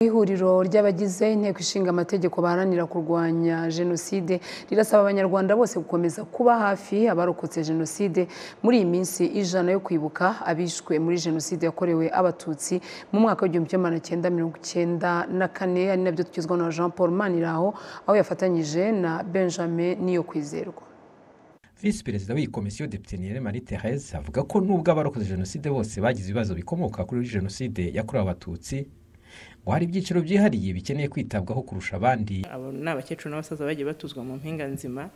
Ihuriro ry'abagize Inteko Ishinga Amategeko baharanira kurwanya Jenoside rirasaba Abanyarwanda bose gukomeza kuba hafi abarokotse Jenoside muri iyi minsi ijana yo kwibuka abishwe muri Jenoside yakorewe Abatutsi mu mwaka w'igihumbi kimwe magana cyenda mirongo icyenda na kane ari nabyo tugezwaho na Jean Paul Maniraho aho yafatanyije na Benjamin Niyokwizerwa visi perezida w'iyi komisiyo depite niyere marite hayes avuga ko nubwo abarokoze jenoside bose bagize ibibazo bikomoka kuri jenoside yakorewe abatutsi ngo hari ibyiciro byihariye bikeneye kwitabwaho kurusha abandi abo ni abakecuru n'abasaza bagiye batuzwa mu mpinga nzima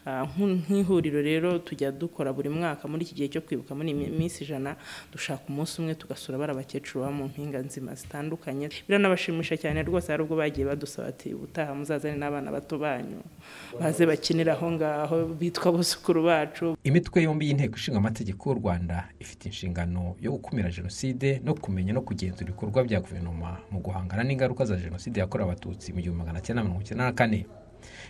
Ah, nk'u- nk'ihuriro rero tujya dukora buri mwaka muri iki gihe cyo kwibuka muri iyi mi- minsi ijana dushaka umunsi umwe tugasura bari abakecuru baba mu mpinga nzima zitandukanye biranabashimisha cyane rwose hari ubwo bagiye badusaba ati ubutaha muzazane n'abana bato banyu baze bakinire aho ngaho bitwa abuzukuru bacu imitwe yombi y'inteko ishinga amategeko y'u rwanda ifite inshingano yo gukumira jenoside no kumenya no kugenzura ibikorwa bya guverinoma mu guhangana n'ingaruka za jenoside yakorewe abatutsi mu gihumbi magana cyenda mirongo icyenda na kane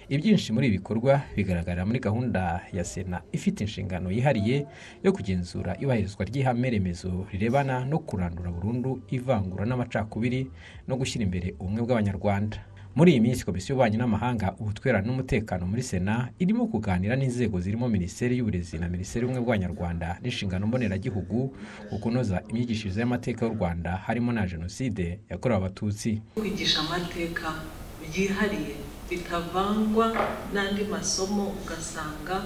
ibyinshi muri ibi bikorwa bigaragarira muri gahunda ya sena ifite inshingano yihariye yo kugenzura ibahirizwa ry'ihame remezo rirebana no kurandura burundu ivangura n'amacakubiri no gushyira imbere ubumwe bw'abanyarwanda muri iyi minsi komisiyo y'ububanyi n'amahanga ubutwererane n'umutekano muri sena irimo kuganira n'inzego zirimo minisiteri y'uburezi na minisiteri y'ubumwe bw'abanyarwanda n'inshingano mboneragihugu ku kunoza imyigishirize y'amateka y'u rwanda harimo na jenoside yakorewe abatutsi kwigisha amateka byihariye bitavangwa n'andi masomo ugasanga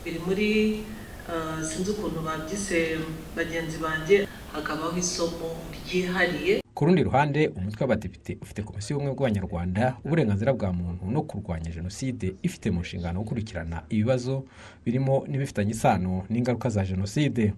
biri muri eh, sinzi ukuntu babyise bagenzi banjye hakabaho isomo ryihariye ku rundi ruhande umutwe w'abadepite ufite komisiyo y'ubumwe bw'abanyarwanda uburenganzira bwa muntu no kurwanya jenoside ifite mu nshingano gukurikirana ibibazo birimo n'ibifitanye isano n'ingaruka za jenoside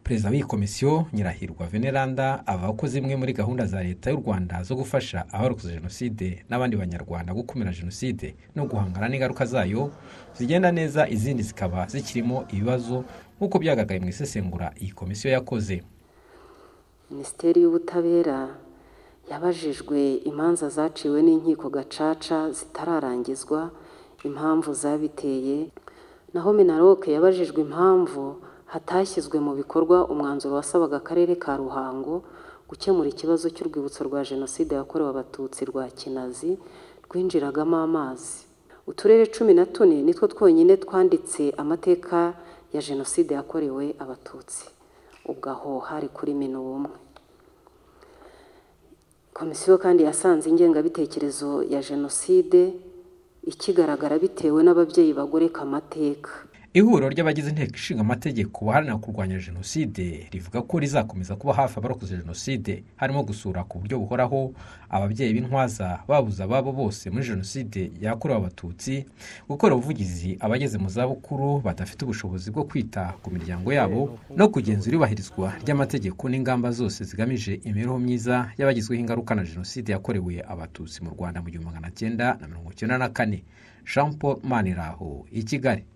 perezida w'iyi komisiyo nyirahirwa veneranda avuga ko zimwe muri gahunda za leta y'u rwanda zo gufasha abarokoze jenoside n'abandi banyarwanda gukumira jenoside no guhangana n'ingaruka zayo zigenda neza izindi zikaba zikirimo ibibazo nk'uko byagaragaye mu isesengura iyi komisiyo yakoze minisiteri y'ubutabera yabajijwe imanza zaciwe n'inkiko gacaca zitararangizwa impamvu zabiteye naho minaroke yabajijwe impamvu hatashyizwe mu bikorwa umwanzuro wasabaga akarere ka ruhango gukemura ikibazo cy'urwibutso rwa jenoside yakorewe abatutsi rwa kinazi rwinjiragamo amazi uturere cumi na tune nitwo twonyine twanditse amateka ya jenoside yakorewe abatutsi ubwo aho hari kuri mino ubumwe komisiyo kandi yasanze ingengabitekerezo ya jenoside ikigaragara bitewe n'ababyeyi bagoreka amateka ihuriro ry'abagize inteko ishinga amategeko baharanira kurwanya jenoside rivuga ko rizakomeza kuba hafi abarokoze jenoside harimo gusura ku buryo buhoraho ababyeyi b'intwaza babuze ababo bose muri jenoside yakorewe abatutsi gukora ubuvugizi abageze mu zabukuru badafite ubushobozi bwo kwita ku miryango yabo no kugenzura ibahirizwa ry'amategeko n'ingamba zose zigamije imibereho myiza y'abagizweho ingaruka na jenoside yakorewe abatutsi mu rwanda mu gihumbi magana cyenda na mirongo icyenda na kane jean paul maniraho i kigali